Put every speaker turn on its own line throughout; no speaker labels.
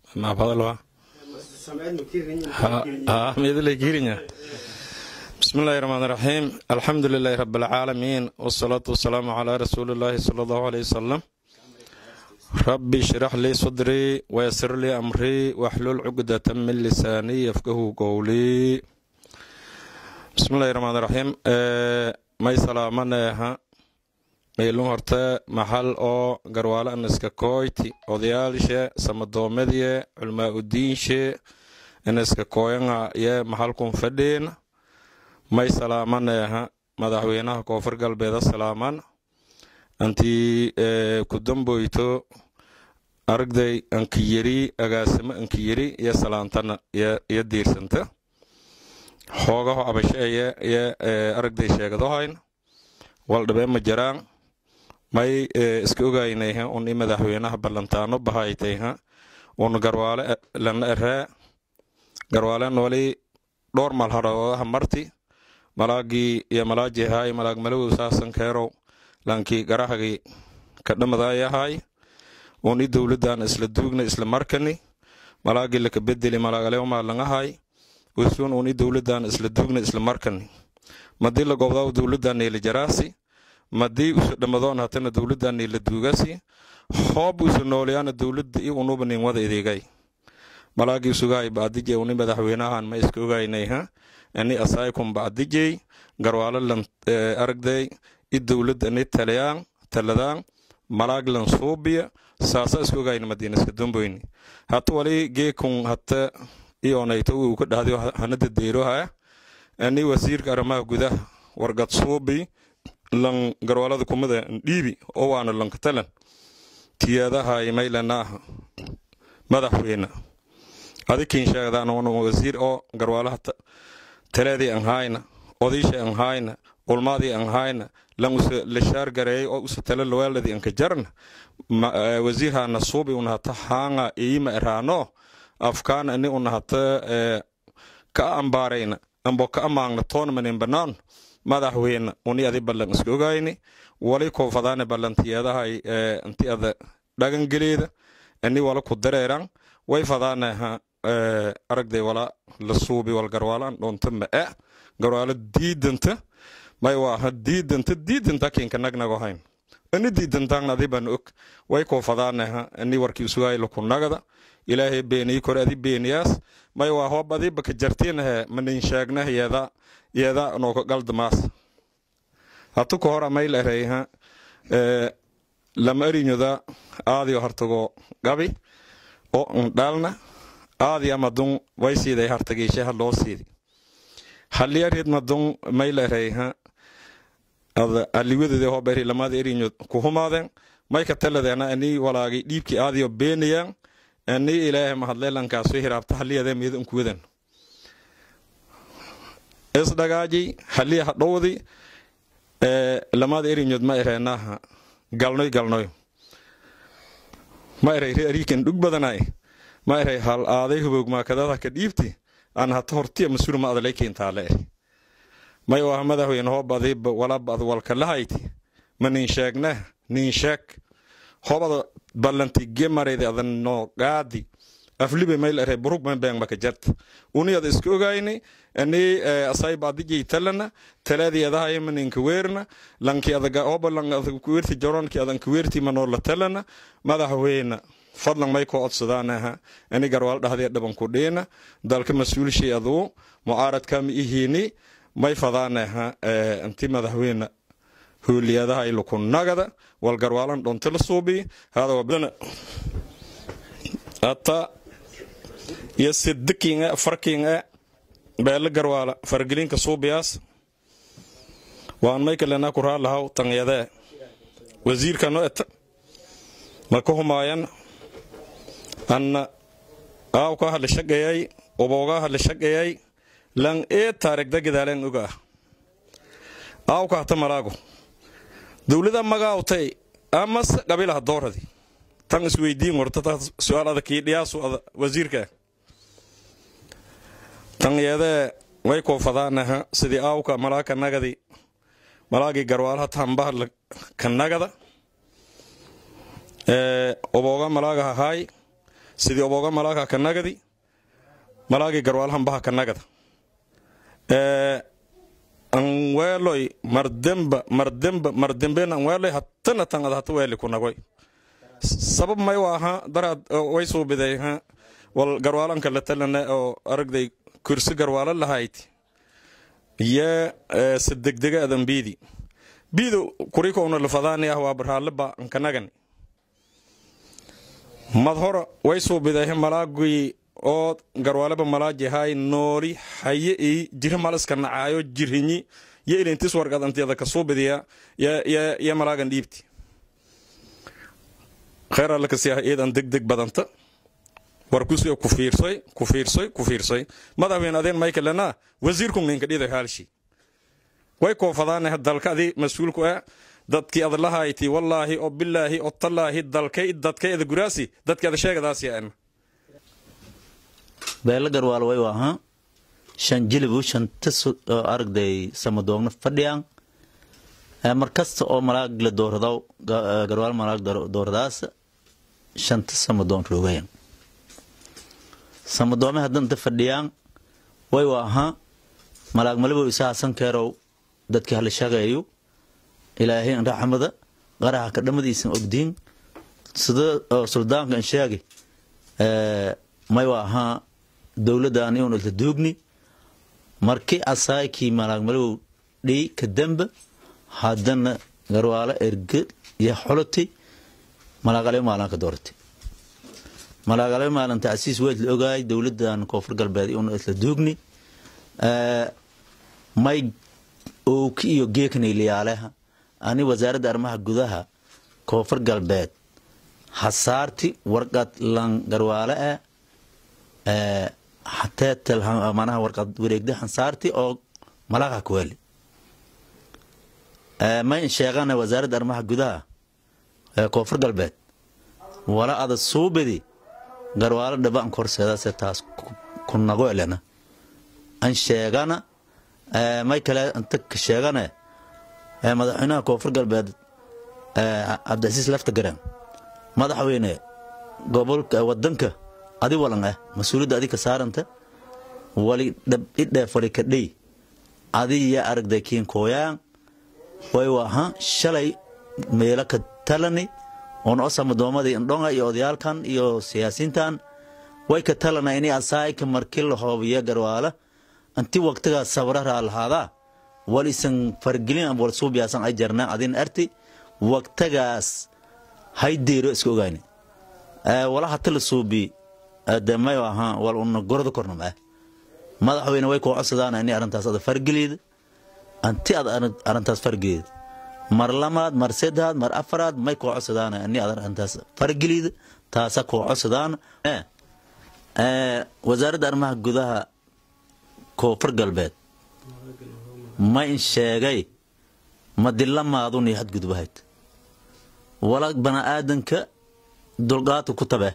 maafadalwa ha meedalay kiirinya bismi illaahi raxmaan raxiim alxamdu lilaahi rabi alcaalamiin wasalaatu wasalaamu calaa rasuuli illaahi sala allahu aleyh wasalam rabbi shrax lii sadrii wayasir lii amrii waxlul cugdata min lisaanii yafkahu qowlii bismillahi raxmaan raxiim may salaamaneeha maylun horte maxal oo garwaale aniska kooyti odayaalshe samadoomedye culmaa udiinshe aniska kooyanga ye maxalkun fadheena may salaamaneeha madaxweynaha koonfur galbeeda salaaman antii kudamboyto aragday ankiyeri agaasimo ankiyeri iyo salaantana iyo diirsanta xoogaho abasheeye iyo aragday sheegadohayn waldhabee ma jaraan may iska ogaynayha un i madaxweynaha ballantaano bahaytayha un garwaale lana eree garwaale nooli dhowr malhadhoodaha marti malaagii iyo malaajihaay malaag malawow saasan keerow lankii garahagii kadhamadayahay un i dowladan isla duugna isla markani malaagii laka bedeli malaagalewmaalangahay wisuun un i dowladan isla duugna isla markani madii la gobdaw dowladan niila jaraasi madii usa dhamadoon hatana dowladan niila duugasi hoob usa nooleyaana dowlada i unuba nin wada ideegay malaagii sugaay baadijey uni madaxweynahan ma iska ogaynayha ani asaykun baadijey garwaalo lan aragday i dowlad ani talayaan taladaan malaag lan suubiya saasa iska ogayna madiina iska domboyni hata wali geekun hata ionayto uu ka dhahday hanada deyroha ani wasiirka arrimaha gudaha wargad suubi lan garwaalada kumada dhiibi oo waana lankatalan tiyadahay maylanaaha madaxweyne adikiin sheegdaan wasiir oo garwaalaha taleedii an hayna odiisha an hayna ulmaadii an hayna lan usa lashaar gareeyay oo usa tale lawaaladii anka jarna wasiirhana suubi unahata haanga iima eraano afkaan ani unahata ka ambaarayna ambo ka amaangna toonmanin banaan madaxweyne uni adi ballan iska ogayni wali koofadaane ballantiyeedahay inti ada dhagangeleeda ani wala ku dareeran way fadaanaha aragday wala la suubi wal garwaalaan dhoonta ma'e garwaalo diidanta may waaha diidanta diidanta kinka nagnago hayn ani diidantaangna adi ban og way koofadaanaha ani warkii usugay laku nagada ilaahay beeniyi kore adi beeniyaas may waa hoob adi baka jartiinahe manin sheegnah yeeda yeeda nooka galdamaas hatu ka hora mayl ereyha lama arinyoda aadiyo hartago gabi oo ndhalna aadi amadun way siiday hartagiishaha loo siidi haliyarid madun mayl ereyha aliwadade hoberi lamada erinyo kuhumaden may ka taladeena ani walaagi dhiibki aadiyo beenayan ani ilaahay mahadleelankaaso hiraabta haliyade miyada unkuwadan isdhagaaji haliya hadhowdi lamada erinyod ma ereenaha galnoy galnoy ma eray ariikan dhug badanay ma eray hal aaday hubog maakadada ka dhiibti aan hata hortiya masuul ma adalay keentaale eri may waa madaxweyne hoob adiba walaba ad walkalahayti ma nin sheegnah nin sheeg hobada ballanti gemareyda adan noo gaadi aflibe mayl ere burug man beng maka jart uni ada iska ogayni ani asayba adijay talana talaadi adahay maninka weerna lanki adaga oba lang adag kuwerti joronki adan kuwerti manoo la talana madaxweyne fadlan may koo codsadaanaha ani garwaal dhahdee dhaban ku dhiina dalka mas-uulshay aduu mucaaradkama ihiini may fadaanaha anti madaxweyne hooliyadaha iluku nagada wal garwaalan dhonta la suubi hada wabdana ata iyo sidikinga farkinga beela garwaala fargelinka suubiyaas waan may kalena ku raalahaw tanyadee wasiirka no eta maka humaayan anna aawka hala shaqayay obooga hala shaqayay lan ee taarigda gadaalen oga ah aawka hata malaago dowlada magaawtay amas qabilaha dooradi tan isweydiin warta su-aal adakii dhiyaasu wasiirka tan yeedee way koofadaanaha sidii aawka malaaka nagadi malaagii garwaalaha tambaha ka nagada obooga malaaga hahaay sidii obooga malaaga ka nagadi malaagii garwaalhanbaha ka nagada anweeloy mardemba mardemba mardemben anweeloy hatana tangada hata weeli ku nagoy sabab may waaha daraad way suubiday ha wal garwaalanka la talana oo aragday kursi garwaalo lahayd yee se degdega adan biidi biido kurikoona lafadaani ah waa baraaleba ankanagani mad hora way suubiday malaagii oo garwaaleba malaaji hay nooli haye ii jiri maliska nacaayo jirhinyi yo ilintis wargad antiyada ka suubidiya yo malaagan dhiibti kheyr alle kasi ah iidan degdeg badanta war kusiga ku fiirsoy ku fiirsoy ku fiirsoy madaxweyne adeen maykalena wasiirku ninka dhida haalshi way koofadaanah dalka adi mas-uulku ah dadkii ad lahayti wallaahi oo bilaahi oo tallaahi dalkay dadkay ada guraasi dadkii ada sheegadaasi aan
beelo garwaal way ahaa shan jilibu shanta aragday samadoogna fadhiyaan mar kasta oo malaag la dooradaw garwaal malaag dooradaas shanta samadoon roogayan samadoome haddanta fadhiyaan way ahaa malaag malibow isaa sankeerow dadkii hala shaqeeyo ilaahay raxmada qaraxa ka dhamadiisan ogdiin sida suldaanka an sheegi may ahaa dowladdan iun ilta duugni markii asaykii malaag malibow dhii ka damba haddana garwaalo erge iyo xoloti malaagale maalanka doortay malaagale maalinta asiis weyd la ogaay dowladan koonfur galbeed iun ilta duugni may owki iyo geeknayliyaaleha ani wasaaradda arrimaha gudaha koonfur galbeed hasaarti warqad lan garwaale ah hateetel manaha warqad wareegda hansaarti oo malaaqa kuweli may sheegana wasaaradda arrimaha gudaha koonfur galbeed wala ada suubidi garwaalo dhaba an korseedase taas ku nago elena an sheegana may kale inta ka sheegane madaxweynaha koonfur galbeed cabdicasiis lafta garan madaxweyne gobolka wadanka adi walan ah mas-uuliyadda adi ka saaranta wali idheef wali kadhey adi ya aragday kiin kooyaan way waha shalay meelo ka talani oon osamadoomadi indhonga iyo odayaalkan iyo siyaasiintan way ka talana ini asaayka markii la hoobiya garwaala inti waqtigaas sabraraa lahaadaa wal isan fargelin wal suubiyaasan ay jarnaa adin arti waqtigaas hay deero iska ogayni wala hata la suubi de mayo ahaa wal una gorda kornam ah madaxweyne way koo codsadaan ini arrintaas ada fargeliida anti ad arrintaas fargeliida mar lamaad mar saddaad mar afaraad may koo codsadaan ini ad arrintaas fargeliida taasa koo codsadaan wasaaradda arrimaha gudaha koonfur galbeed ma in sheegay ma dilamaaduni hadgudbahayd wala baniaadanka dulqaadka ku tabe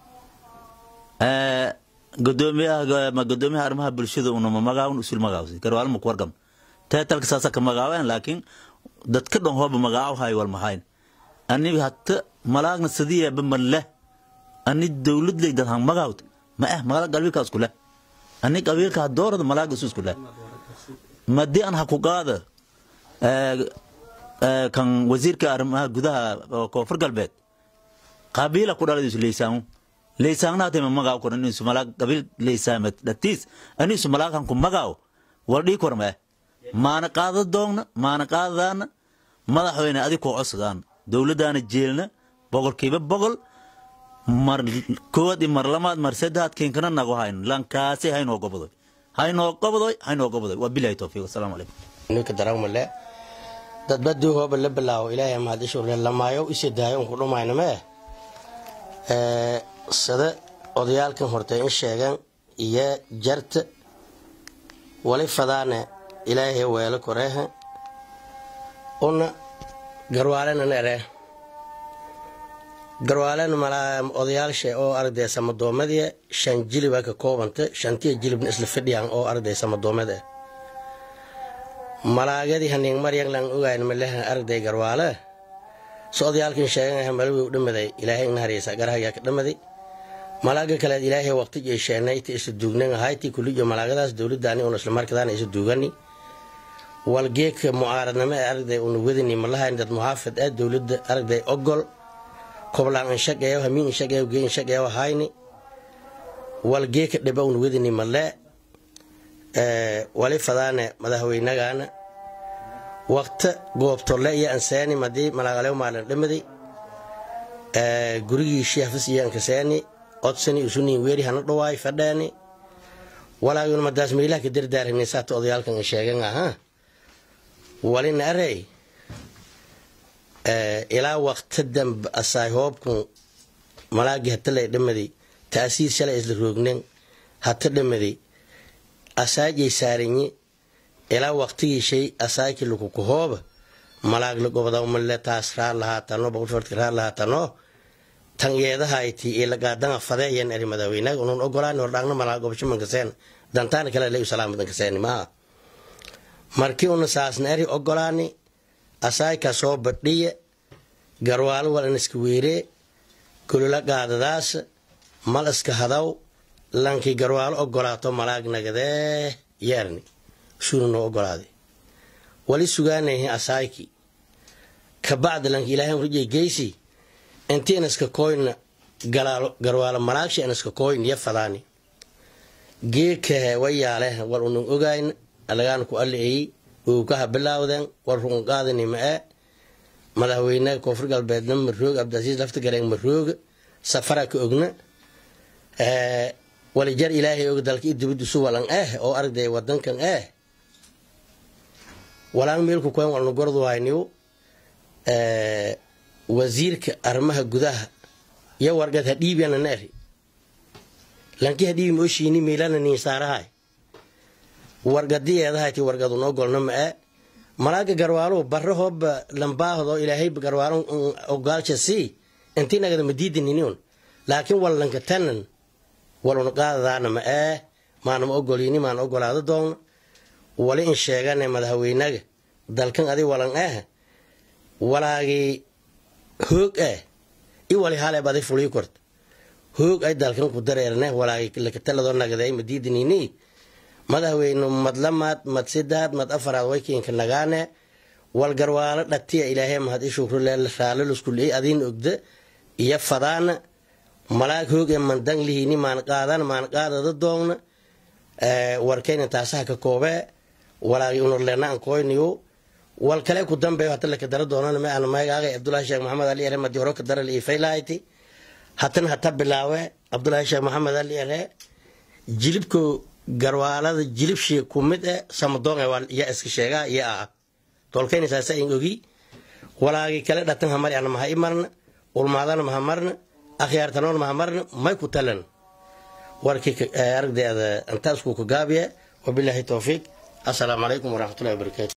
gudoomiyaha arrimaha bulshada unama magaawan usul magaawsi garwaalma ku wargam teetalka saasa ka magaawan laakiin dadka dhan hooba magaaw hay wal mahayn ani hatta malaagna sadiyaaba ma leh ani dowladley dad han magaawt ma eh magaala galbiilka isku leh ani qabiilka doorada malaaga isu isku leh madii an ha ku qaada kan wasiirka arrimaha gudaha koonfur galbeed qabiila ku dhaladiisu leysaan leysaannaatema magaaw koran inisu malaag qabiil leysaamed dhatiis anisu malaaghan ku magaaw wal dhii korma maana qaada doogna maana qaadadaana madaxweyne adi koo codsadaan dowladdaana jeelna boqolkiiba boqol mar koowaad iyo mar lamaad mar saddeaad kiinkana nago hayn lankaasi haynoo gobodoy haynoo gobodoy haynoo gobodoy waa bilahi towfiiq wasalaamu calaykum
ninka darawmale dadbadii hooba la bilaawo ilaahay mahadishuule lamaayo isi daayo unku dhumaynamee sida odayaalkan hortay in sheegan iyo jarta wali fadaane ilaahay weelo koreeha una garwaalena nere garwaalena malaa odayaalsha oo aragday samadoomadiya shan jiliba ka koobanta shantiya jilibna isla fidhiyaan oo aragday samadoomada malaagadii haniing maryan lan ogayn malehan aragday garwaale so odayaalkin sheegan malawi u dhamaday ilaahay ina hariysa garahagaa ka dhamaday malaaga kaleed ilaahay waqti jeesheenay ti isu duugnan ahayti kuliyo malaagadaas dowladdaani una islamarkadaana isu duugani walgeeka mucaaradnimo ee aragday una wedini malahayn dad muxaafid ah dowladda aragday ogol koblaan inshaqeeyo hamiin inshaqeeyo gee inshaqeeyo hayni walgeeka dhiba una wedini malee wali fadaane madaxweynagaana waqta goobtole iyo anseeni madii malaagalew maalin dhimadi gurigiishii hafis iyo ankaseeni odsani usuniin weeri hana dhawaay fadheeni walaaguna madaas meelaha ka dardaarani saata odayaalkan sheegan ahaa walina arey ilaa waqta dambe asaay hoobkun malaagi hatalay dhamadi taasiir shalay isla roognen hata dhamadi asaajay saaranyi ilaa waqtigii shay asaaki lukuku hooba malaagla gobodawmale taas raar lahaatano boqolfartka raar lahaatano tan yeedahayti ilagaadanga fadeeyan eri madaaweynaga unun ogolaan hordhaagna malaa gobasho mankaseen dantaana kale lay salaamadankaseen maaha markii una saasna eri ogolaani asaayka soo badhiye garwaalo walan iska weeree kulula gaadadaas mal iska hadaw lankii garwaalo ogolaato malaag nagadee yeerni suuna noo ogolaaday wali sugaanahi asaayki kabacda lanki ilaahay rujay geysi inti inaska koyna garwaalo malaagsha inaska koyn iyo fadaani geekahe wayaale wal unun ogayn alagaan ku ali'eyi uukaha bilaawden war ruqunqaadani ma'e madaxweynaha koonfur galbeedna maroog abdilcasiis lafta gareeng marooga safara ka ogna walijar ilaahay og dalka i dibadisu walan eh oo aragday wadankan eh walaan meelku koyn walna gordu hayniyo wasiirka arrimaha gudaha iyo wargad hadhiibyana neeri lanki hadhiibi mooshiini meelana niinsaarahay wargadiyeedahayti wargadun ogolna ma'e malaaga garwaalo barre hooba lambaahdo ilaahay garwaalo ogaalsha sii intii nagada madiidininiun laakiin wallanka tanan walun qaadadaana ma'e maanama ogolini maana ogolaado doonna wali in sheegane madaxweynaga dalkan adi walan ah walaagii hoog ah i wali haleeb adi fulii korta hoog ay dalkan ku dareerne walaagii lakataladoo nagaday madiidinini madaxweyne madlamaad mad sidaad mad afaraad waykiinka nagaane walgarwaalo dhatiya ilaahay mahad ishukrule raaliluskuley adiin ogda iyo fadaana malaag hoog ee mandang lihini maan qaadan maan qaadada doogna warkayna taasaha ka koobee walaagi unurleena an koyniyo wal kale ku dambeeyo hata laka dara doonana ma ana magaagay abdullahi sheekh maxamed ali ere madi horo ka dara li faylahayti hatan hata bilaawe abdullahi sheekh maxamed ali ere jilibko garwaalada jilibshi ku mid e samadoon ya iska sheegaa iyo ah tolkayna saasa in ogi walaagi kale dhatan hamari ana maha i marna ulmaadana maha marna akhyaartanoon maha marna may ku talan warkii aragdeeda intaasku ka gaabiya wabilaahi towfiiq assalaamu calaykum waraxmatullahi wabarakaatu